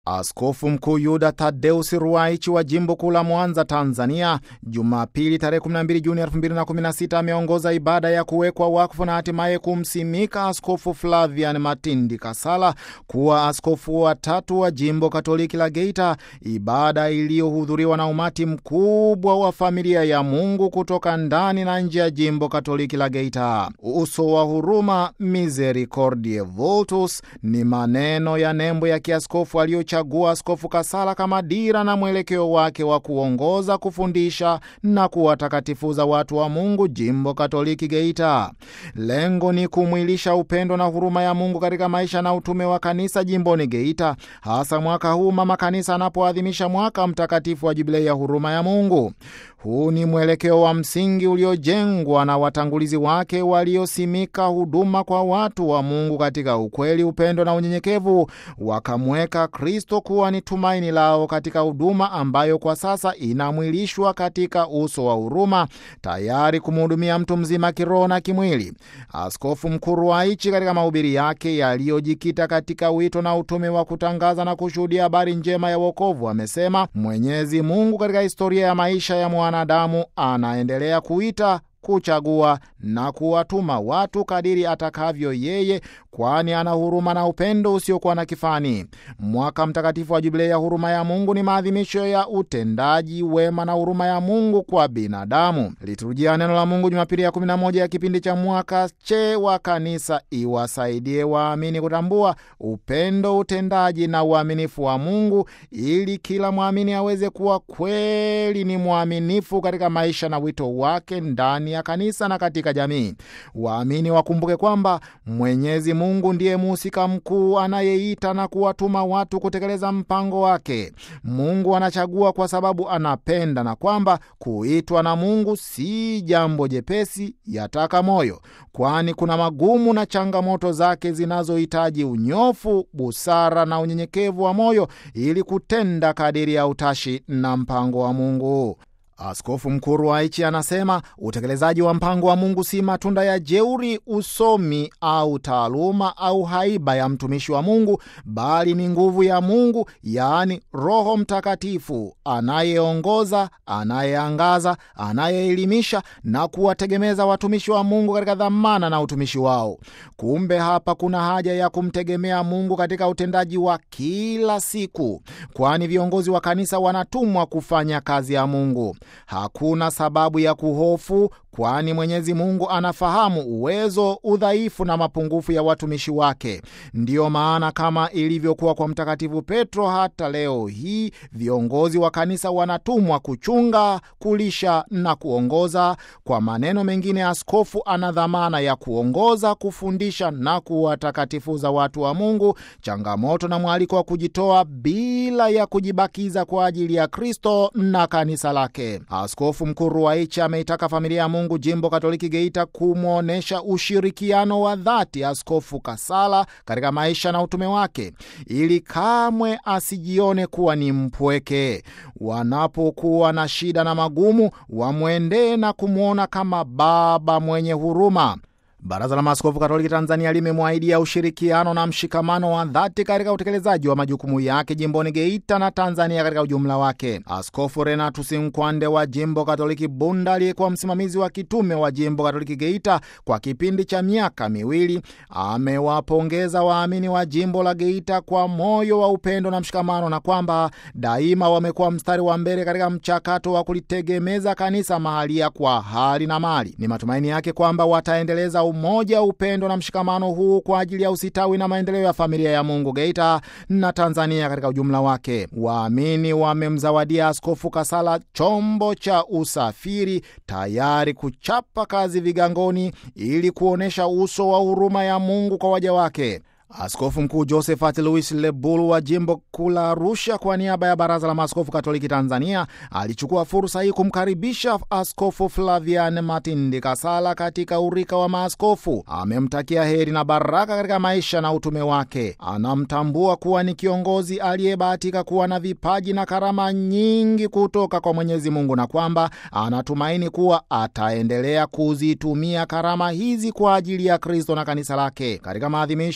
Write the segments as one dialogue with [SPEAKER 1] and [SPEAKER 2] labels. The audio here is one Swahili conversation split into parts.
[SPEAKER 1] Askofu Mkuu Yuda Tadeus Ruwaichi wa jimbo kuu la Mwanza, Tanzania, Jumapili tarehe 12 Juni 2016 ameongoza ibada ya kuwekwa wakfu na hatimaye kumsimika Askofu Flavian Matindi Kasala kuwa askofu wa tatu wa jimbo Katoliki la Geita, ibada iliyohudhuriwa na umati mkubwa wa familia ya Mungu kutoka ndani na nje ya jimbo Katoliki la Geita. Uso wa huruma, Misericordiae Vultus, ni maneno ya nembo ya kiaskofu aliyochagua Askofu Kasala kama dira na mwelekeo wake wa kuongoza, kufundisha na kuwatakatifuza watu wa Mungu jimbo Katoliki Geita. Lengo ni kumwilisha upendo na huruma ya Mungu katika maisha na utume wa kanisa jimboni Geita, hasa mwaka huu mama kanisa anapoadhimisha mwaka mtakatifu wa jubilei ya huruma ya Mungu. Huu ni mwelekeo wa msingi uliojengwa na watangulizi wake waliosimika huduma kwa watu wa Mungu katika ukweli, upendo na unyenyekevu, wakamweka Kristo kuwa ni tumaini lao katika huduma ambayo kwa sasa inamwilishwa katika uso wa huruma, tayari kumhudumia mtu mzima kiroho na kimwili. Askofu Mkuu Ruwaichi katika mahubiri yake yaliyojikita katika wito na utume wa kutangaza na kushuhudia habari njema ya wokovu amesema Mwenyezi Mungu katika historia ya maisha ya mwanadamu anaendelea kuita kuchagua na kuwatuma watu kadiri atakavyo yeye, kwani ana huruma na upendo usiokuwa na kifani. Mwaka mtakatifu wa Jubilei ya huruma ya Mungu ni maadhimisho ya utendaji wema na huruma ya Mungu kwa binadamu. Liturujia neno la Mungu Jumapili ya 11 ya kipindi cha mwaka che wa kanisa iwasaidie waamini kutambua upendo, utendaji na uaminifu wa Mungu, ili kila mwamini aweze kuwa kweli ni mwaminifu katika maisha na wito wake ndani ya kanisa na katika jamii. Waamini wakumbuke kwamba Mwenyezi Mungu ndiye mhusika mkuu anayeita na kuwatuma watu kutekeleza mpango wake. Mungu anachagua kwa sababu anapenda, na kwamba kuitwa na Mungu si jambo jepesi, yataka moyo, kwani kuna magumu na changamoto zake zinazohitaji unyofu, busara na unyenyekevu wa moyo ili kutenda kadiri ya utashi na mpango wa Mungu. Askofu Mkuu Ruwaichi anasema utekelezaji wa mpango wa Mungu si matunda ya jeuri, usomi au taaluma au haiba ya mtumishi wa Mungu, bali ni nguvu ya Mungu, yaani Roho Mtakatifu anayeongoza, anayeangaza, anayeelimisha na kuwategemeza watumishi wa Mungu katika dhamana na utumishi wao. Kumbe hapa kuna haja ya kumtegemea Mungu katika utendaji wa kila siku, kwani viongozi wa kanisa wanatumwa kufanya kazi ya Mungu. Hakuna sababu ya kuhofu, kwani Mwenyezi Mungu anafahamu uwezo, udhaifu na mapungufu ya watumishi wake. Ndiyo maana kama ilivyokuwa kwa Mtakatifu Petro, hata leo hii viongozi wa kanisa wanatumwa kuchunga, kulisha na kuongoza. Kwa maneno mengine, askofu ana dhamana ya kuongoza, kufundisha na kuwatakatifuza watu wa Mungu, changamoto na mwaliko wa kujitoa bila ya kujibakiza kwa ajili ya Kristo na kanisa lake. Askofu Mkuu Ruwaichi ameitaka familia ya Mungu jimbo Katoliki Geita kumwonyesha ushirikiano wa dhati Askofu Kasala katika maisha na utume wake, ili kamwe asijione kuwa ni mpweke. Wanapokuwa na shida na magumu, wamwendee na kumwona kama baba mwenye huruma. Baraza la Maaskofu Katoliki Tanzania limemwahidia ushirikiano na mshikamano wa dhati katika utekelezaji wa majukumu yake jimboni Geita na Tanzania katika ujumla wake. Askofu Renatus Nkwande wa jimbo Katoliki Bunda, aliyekuwa msimamizi wa kitume wa jimbo Katoliki Geita kwa kipindi cha miaka miwili, amewapongeza waamini wa jimbo la Geita kwa moyo wa upendo na mshikamano, na kwamba daima wamekuwa mstari wa mbele katika mchakato wa kulitegemeza kanisa mahalia kwa hali na mali. Ni matumaini yake kwamba wataendeleza umoja, upendo na mshikamano huu kwa ajili ya usitawi na maendeleo ya familia ya Mungu Geita na Tanzania katika ujumla wake. Waamini wamemzawadia Askofu Kasala chombo cha usafiri tayari kuchapa kazi vigangoni ili kuonyesha uso wa huruma ya Mungu kwa waja wake. Askofu Mkuu Josephat Louis Lebulu wa jimbo kuu la Arusha, kwa niaba ya Baraza la Maaskofu Katoliki Tanzania, alichukua fursa hii kumkaribisha Askofu Flavian Matindi Kasala katika urika wa maaskofu. Amemtakia heri na baraka katika maisha na utume wake. Anamtambua kuwa ni kiongozi aliyebahatika kuwa na vipaji na karama nyingi kutoka kwa Mwenyezi Mungu, na kwamba anatumaini kuwa ataendelea kuzitumia karama hizi kwa ajili ya Kristo na kanisa lake. Katika maadhimisho haya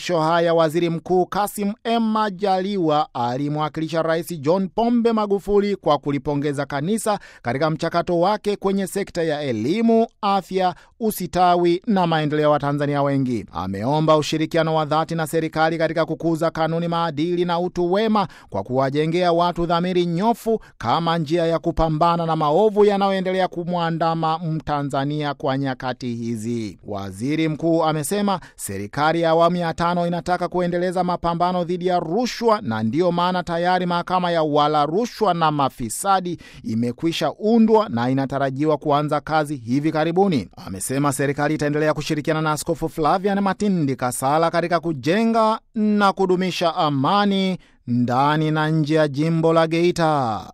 [SPEAKER 1] haya waziri mkuu Kasim M Majaliwa alimwakilisha Rais John Pombe Magufuli kwa kulipongeza kanisa katika mchakato wake kwenye sekta ya elimu, afya, usitawi na maendeleo ya Watanzania wengi. Ameomba ushirikiano wa dhati na serikali katika kukuza kanuni, maadili na utu wema kwa kuwajengea watu dhamiri nyofu kama njia ya kupambana na maovu yanayoendelea kumwandama Mtanzania kwa nyakati hizi. Waziri mkuu amesema serikali ya awamu ya tano inataka kuendeleza mapambano dhidi ya rushwa, na ndiyo maana tayari mahakama ya wala rushwa na mafisadi imekwisha undwa na inatarajiwa kuanza kazi hivi karibuni. Amesema serikali itaendelea kushirikiana na Askofu Flavian Matindi Kasala katika kujenga na kudumisha amani ndani na nje ya jimbo la Geita.